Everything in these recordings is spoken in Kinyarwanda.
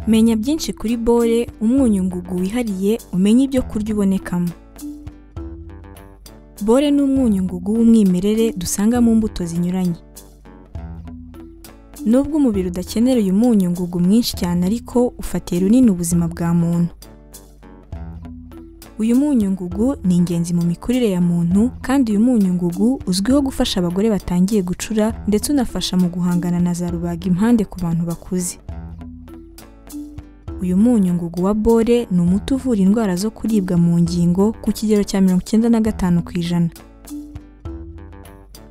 menya byinshi kuri bore umunyu ngugu wihariye umenye ibyo kurya ubonekamo bore ni umunyu ngugu w'umwimerere dusanga mu mbuto zinyuranye nubwo umubiri udakenera uyu munyu ngugu mwinshi cyane ariko ufatiye runini ubuzima bwa muntu uyu munyu ngugu ni ingenzi mu mikurire ya muntu kandi uyu munyu ngugu uzwiho gufasha abagore batangiye gucura ndetse unafasha mu guhangana na za rubaga impande ku bantu bakuze uyu munyu ngugu wa bore ni umuti uvura indwara zo kuribwa mu ngingo ku kigero cya mirongo icyenda na gatanu ku ijana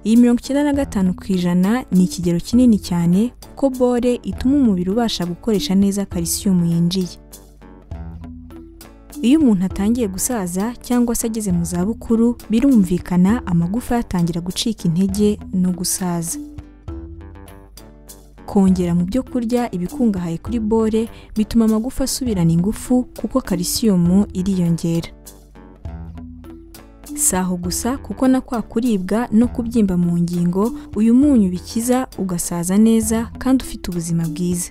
iyi mirongo icyenda na gatanu ku ijana ni ikigero kinini cyane kuko bore ituma umubiri ubasha gukoresha neza kalisiyumu yinjiye iyo umuntu atangiye gusaza cyangwa se ageze mu zabukuru birumvikana amagufa yatangira gucika intege no gusaza kongera mu byo kurya ibikungahaye kuri bore bituma amagufa asubirana ingufu kuko kalisiyumu iriyongera si aho gusa kuko na kwa kuribwa no kubyimba mu ngingo uyu munyu bikiza ugasaza neza kandi ufite ubuzima bwiza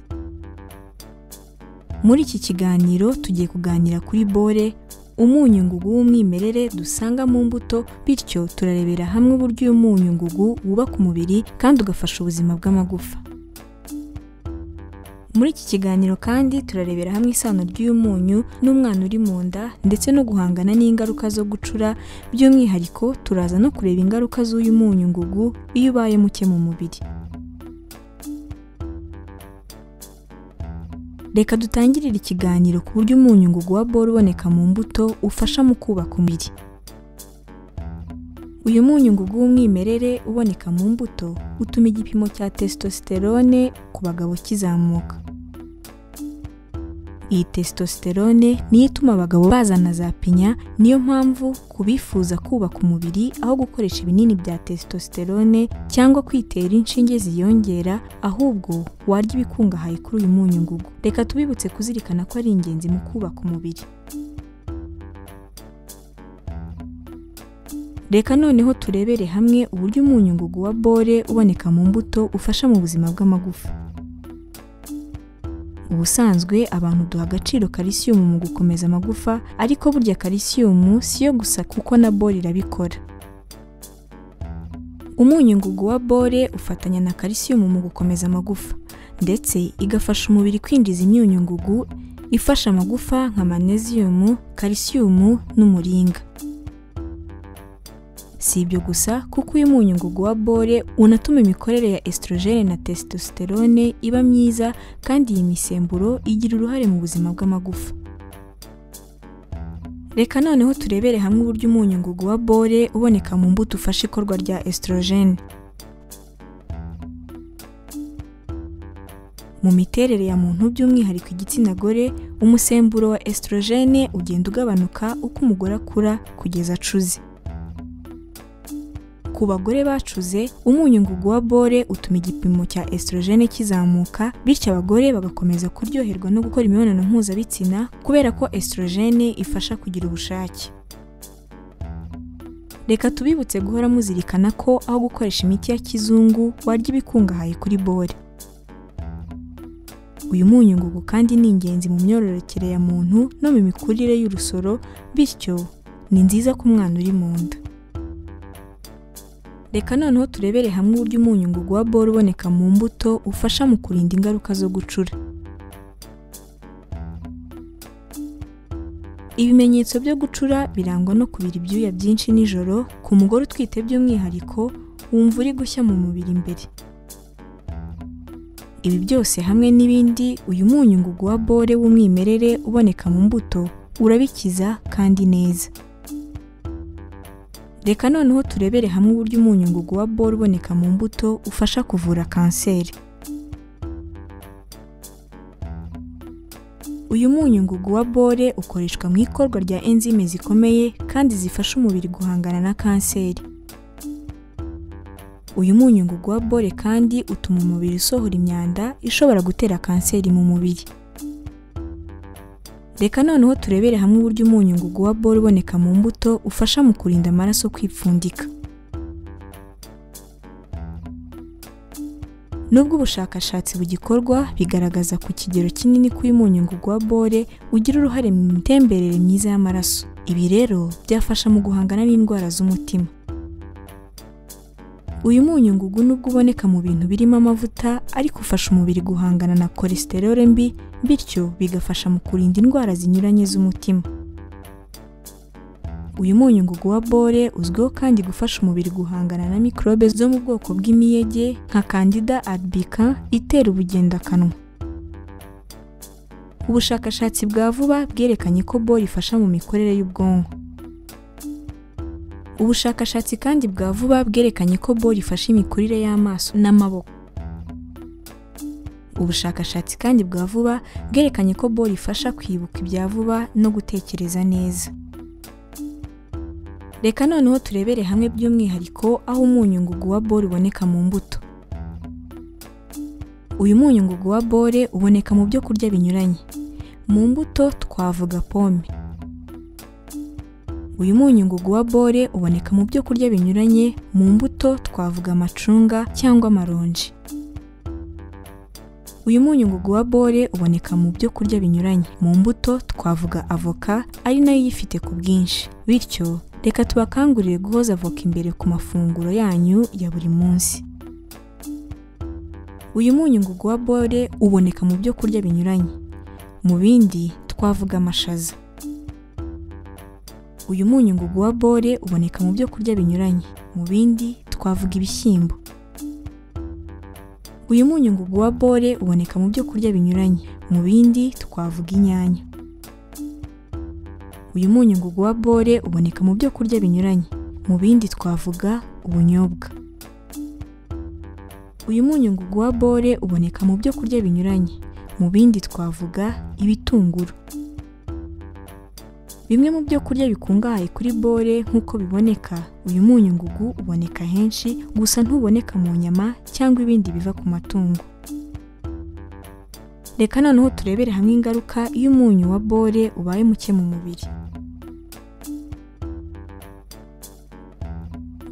muri iki kiganiro tugiye kuganira kuri bore umunyu ngugu w'umwimerere dusanga mu mbuto bityo turarebera hamwe uburyo uyu munyu ngugu wubaka umubiri kandi ugafasha ubuzima bw'amagufa muri iki kiganiro kandi turarebera hamwe isano ry'uyu munyu n'umwana uri mu nda ndetse no guhangana n'ingaruka zo gucura by'umwihariko turaza no kureba ingaruka z'uyu munyu ngugu iyo ubaye muke mu mubiri reka dutangirire ikiganiro ku buryo umunyu ngugu wa bore uboneka mu mbuto ufasha mu kubaka umubiri uyu munyu ngugu w'umwimerere uboneka mu mbuto utuma igipimo cya testosterone ku bagabo kizamuka iyi testosterone niyo ituma abagabo bazana za pinya niyo mpamvu ku bifuza kubaka umubiri aho gukoresha ibinini bya testosterone cyangwa kwitera inshinge ziyongera ahubwo warya ibikungahaye kuri uyu munyu ngugu reka tubibutse kuzirikana ko ari ingenzi mu kubaka umubiri reka noneho turebere hamwe uburyo umunyu ngugu wa bore uboneka mu mbuto ufasha mu buzima bw'amagufa ubusanzwe abantu duha agaciro kalisiyumu mu gukomeza amagufa ariko burya kalisiyumu siyo gusa kuko na bore irabikora umunyu ngugu wa bore ufatanya na kalisiyumu mu gukomeza amagufa ndetse igafasha umubiri kwinjiza imyunyu ngugu ifasha amagufa nka maneziyumu kalisiyumu n'umuringa si ibyo gusa kuko uyu munyu ngugu wa bore unatuma imikorere ya estrogene na testosterone iba myiza kandi iyi misemburo igira uruhare mu buzima bw'amagufa reka noneho turebere hamwe uburyo umunyu ngugu wa bore uboneka mu mbuto ufasha ikorwa rya estrogene mu miterere ya muntu by'umwihariko igitsina gore umusemburo wa estrogene ugenda ugabanuka uko umugore akura kugeza acuze ku bagore bacuze umunyu ngugu wa bore utuma igipimo cya estrogene kizamuka bityo abagore bagakomeza kuryoherwa no gukora imibonano mpuzabitsina kubera ko estrogene ifasha kugira ubushake reka tubibutse guhora muzirikana ko aho gukoresha imiti ya kizungu warya ibikungahaye kuri bore uyu munyu ngugu kandi ni ingenzi mu myororokere ya muntu no mu mikurire y'urusoro bityo ni nziza ku mwana uri mu nda reka noneho turebere hamwe uburyo umunyu ngugu wa bore uboneka mu mbuto ufasha mu kurinda ingaruka zo gucura ibimenyetso byo gucura birangwa no kubira ibyuya byinshi nijoro ku mugore utwite by'umwihariko wumva uri gushya mu mubiri imbere ibi byose hamwe n'ibindi uyu munyu ngugu wa bore w'umwimerere uboneka mu mbuto urabikiza kandi neza reka noneho turebere hamwe uburyo umunyu ngugu wa bore uboneka mu mbuto ufasha kuvura kanseri uyu munyu ngugu wa bore ukoreshwa mu ikorwa rya enzyme zikomeye kandi zifasha umubiri guhangana na kanseri uyu munyu ngugu wa bore kandi utuma umubiri usohora imyanda ishobora gutera kanseri mu mubiri reka noneho turebere hamwe uburyo umunyu ngugu wa bore uboneka mu mbuto ufasha mu kurinda amaraso kwipfundika Nubwo ubushakashatsi bugikorwa bigaragaza ku kigero kinini ko uyu munyungugu wa bore ugira uruhare mu mitemberere myiza y'amaraso. Ibi rero byafasha mu guhangana n'indwara z'umutima. Uyu munyungugu nubwo uboneka mu bintu birimo amavuta ariko ufasha umubiri guhangana na cholesterol mbi bityo bigafasha mu kurinda indwara zinyuranye z'umutima. Uyu munyungugu wa bore uzwiho kandi gufasha umubiri guhangana na mikorobe zo mu bwoko bw'imiyege nka Candida albicans itera ubugendakanwa. Ubushakashatsi bwa vuba bwerekanye ko bore ifasha mu mikorere y'ubwonko. Ubushakashatsi kandi bwa vuba bwerekanye ko bore ifasha imikurire y'amaso n'amaboko. Ubushakashatsi kandi bwa vuba bwerekanye ko bore ifasha kwibuka ibya vuba no gutekereza neza. Reka noneho turebere hamwe by'umwihariko aho umunyungugu wa bore uboneka mu mbuto. Uyu munyungugu wa bore uboneka mu byo kurya binyuranye. Mu mbuto twavuga pome. Uyu munyungugu wa bore uboneka mu byo kurya binyuranye, mu mbuto twavuga amacunga cyangwa amaronji. Uyu munyungugu wa bore uboneka mu byo kurya binyuranye, mu mbuto twavuga avoka ari nayo uyifite ku bwinshi. Bityo reka tubakangurire guhoza avoka imbere ku mafunguro yanyu ya buri munsi. Uyu munyungugu wa bore uboneka mu byo kurya binyuranye. Mu bindi twavuga amashaza. Uyu munyungugu wa bore uboneka mu byo kurya binyuranye. Mu bindi twavuga ibishyimbo. Uyu munyungugu wa bore uboneka mu byo kurya binyuranye. Mu bindi twavuga inyanya. Uyu munyungugu wa bore uboneka mu byo kurya binyuranye. Mu bindi twavuga ubunyobwa. Uyu munyungugu wa bore uboneka mu byo kurya binyuranye. Mu bindi twavuga ibitunguru. Bimwe mu byo kurya bikungahaye kuri bore nk'uko biboneka, uyu munyungugu uboneka henshi gusa ntuboneka mu nyama cyangwa ibindi biva ku matungo. Reka noneho turebere hamwe ingaruka iyo umunyu wa bore ubaye muke mu mubiri.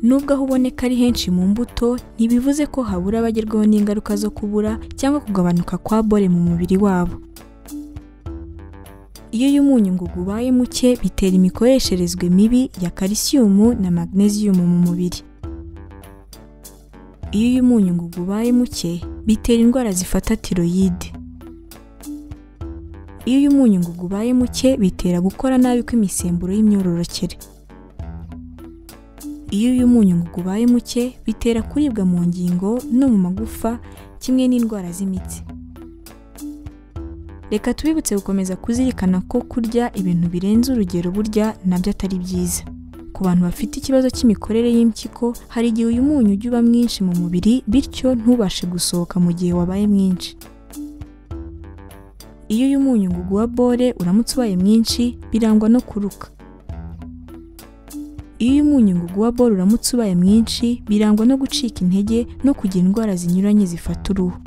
Nubwo aho uboneka ari henshi mu mbuto, ntibivuze ko habura abagerwaho n'ingaruka zo kubura cyangwa kugabanuka kwa bore mu mubiri wabo. Iyo uyu munyungugu ubaye muke bitera imikoresherezwe mibi ya kalisiyumu na magnesium mu mubiri. Iyo uyu munyungugu ubaye muke bitera indwara zifata tiroyide. Iyo uyu munyungugu ubaye muke bitera gukora nabi kw'imisemburo y'imyororokere. Iyo uyu munyungugu ubaye muke bitera kuribwa mu ngingo no mu magufa kimwe n'indwara z'imitsi. Reka tubibutse gukomeza kuzirikana ko kurya ibintu birenze urugero burya nabyo atari byiza. Ku bantu bafite ikibazo cy'imikorere y'impyiko, hari igihe uyu munyu ujya uba mwinshi mu mubiri bityo ntubashe gusohoka mu gihe wabaye mwinshi. Iyo uyu munyungugu wa bore uramutse ubaye mwinshi, birangwa no kuruka. Iyo uyu munyungugu wa bore uramutse ubaye mwinshi, birangwa no gucika intege no kugira indwara zinyuranye zifata uruhu.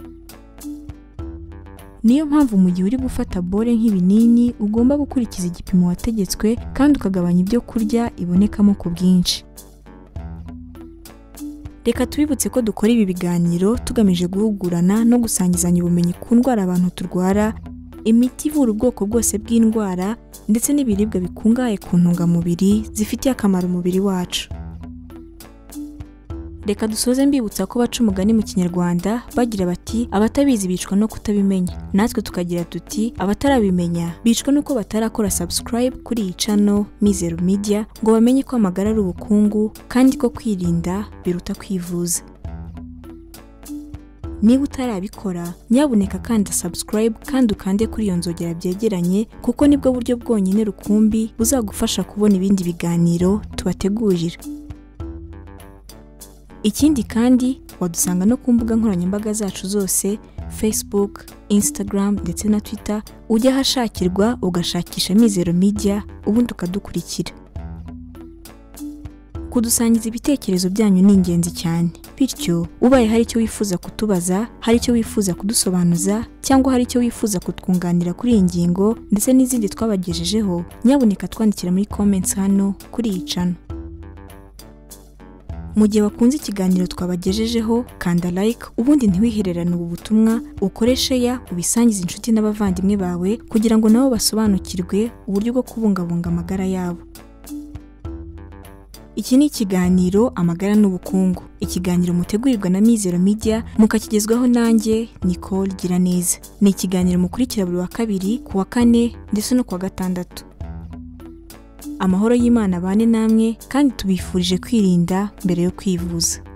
Niyo mpamvu mu gihe uri gufata bore nk'ibinini ugomba gukurikiza igipimo wategetswe kandi ukagabanya ibyo kurya ibonekamo ku bwinshi. Reka tubibutse ko dukora ibi biganiro tugamije guhugurana no gusangizanya ubumenyi ku ndwara abantu turwara, imiti ivura ubwoko bwose bw'indwara ndetse n'ibiribwa bikungahaye ku ntungamubiri zifitiye akamaro umubiri wacu. Reka dusoze mbibutsa ko baca umugani mu kinyarwanda bagira bati abatabizi bicwa no kutabimenya natwe tukagira tuti abatarabimenya bicwa nuko batarakora subscribe kuri iyi channel Mizero Media ngo bamenye ko amagara ari ubukungu kandi ko kwirinda biruta kwivuza. Niba utarabikora nyabuneka kanda subscribe kandi ukande kuri iyo nzogera byegeranye kuko nibwo buryo bwonyine rukumbi buzagufasha kubona ibindi biganiro tubategurira. Ikindi kandi wadusanga no ku mbuga nkoranyambaga zacu zose Facebook, Instagram ndetse na Twitter ujya ahashakirwa ugashakisha Mizero Media ubundi ukadukurikira. Kudusangiza ibitekerezo byanyu ni ingenzi cyane bityo ubaye hari icyo wifuza kutubaza, hari icyo wifuza kudusobanuza cyangwa hari icyo wifuza kutwunganira kuri iyi ngingo ndetse n'izindi twabagejejeho nyabuneka twandikira muri comments hano kuri iyi channel. mu gihe wakunze ikiganiro twabagejejeho kanda like ubundi ntiwihererane ubu butumwa ukoreshe ya ubisangize inshuti n'abavandimwe bawe kugira ngo nabo basobanukirwe uburyo bwo kubungabunga amagara yabo iki ni ikiganiro amagara n'ubukungu ikiganiro mutegurirwa na mizero media mukakigezwaho nanjye nicole giraneza ni ikiganiro mukurikira buri wa kabiri ku wa kane ndetse no ku wa gatandatu amahoro y'imana abane namwe kandi tubifurije kwirinda mbere yo kwivuza